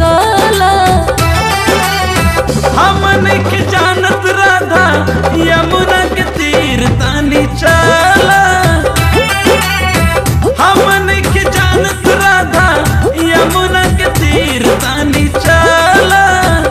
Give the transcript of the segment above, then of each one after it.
काला हमन के जानत राधा यमुना के तीर तानी चला हमन के जानत राधा यमुना के तीर तानी चला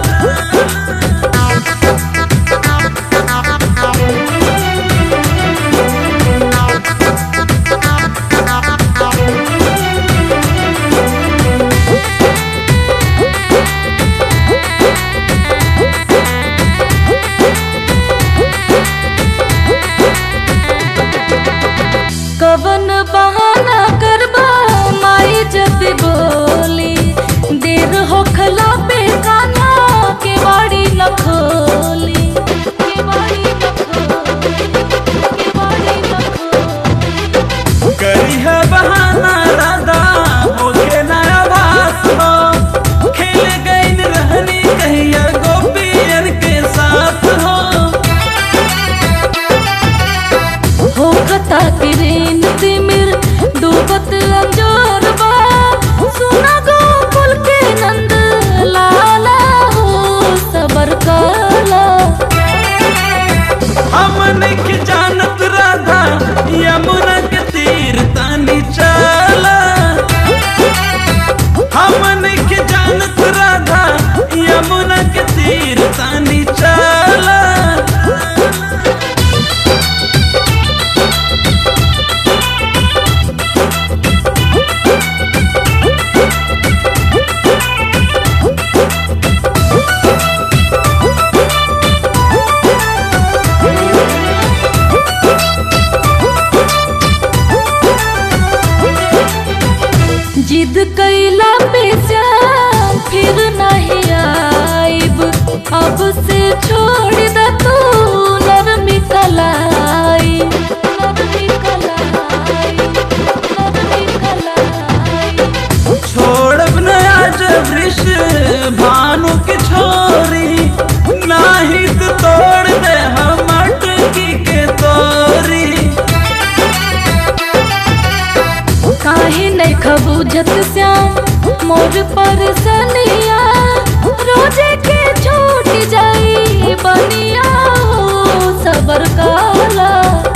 कवन बहाना करबा माई जब बोली देर होखला पे कान्हा के बाड़ी न खोली के बाड़ी न खोली के बाड़ी न खोली करी है बहाना राधा होके नया बात हो खेल गई रहनी कहिया गोपियन के साथ हो होखता किरीन तिमिर डूबत अंजोरबा सुना गोकुल के नंद लाला हो सबर काला हमन के जानत राधा यमुना के तीर तानी चला हमन के जानत राधा यमुना के तीर तानी चला जिद कैला पे श्याम फिर नहीं आइब अब से छोड़ द तू नरमी कलाई नरमी कलाई नरमी कलाई छोड़ब न आज वृष भानु के छोरी नाही तो तोड़ दे हम अटकी के तोरी काहे नहीं खबूझत श्याम मोर पर सनिया रोजे के छूट जाई बनिया हो सबर काला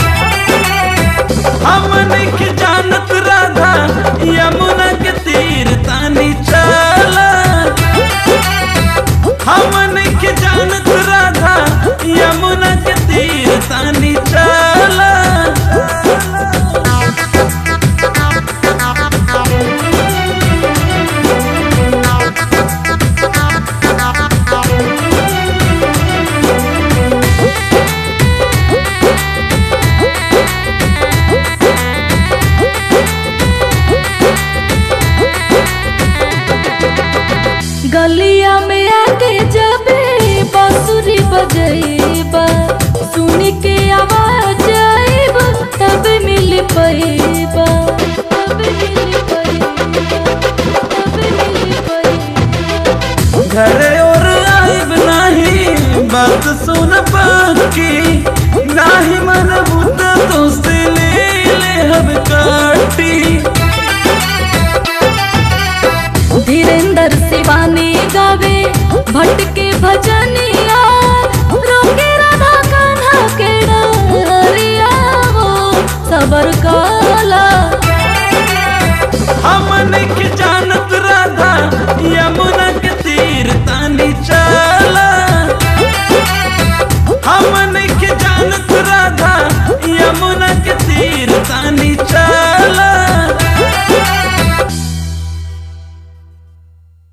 हमन के जानत राधा यमुना के तीर तानी चला हमन के जानत राधा यमुना के तीर तानी चला गलिया में आके जबे बांसुरी बजेबा सुन के आवाज आइब तब मिल पैबा तब मिल पैबा तब मिल पैबा घर और आइब नाही बात सुन पाकी नाही मन बुत तो से ले ले हम काटी धीरेन्द्र शिवानी गावे भटके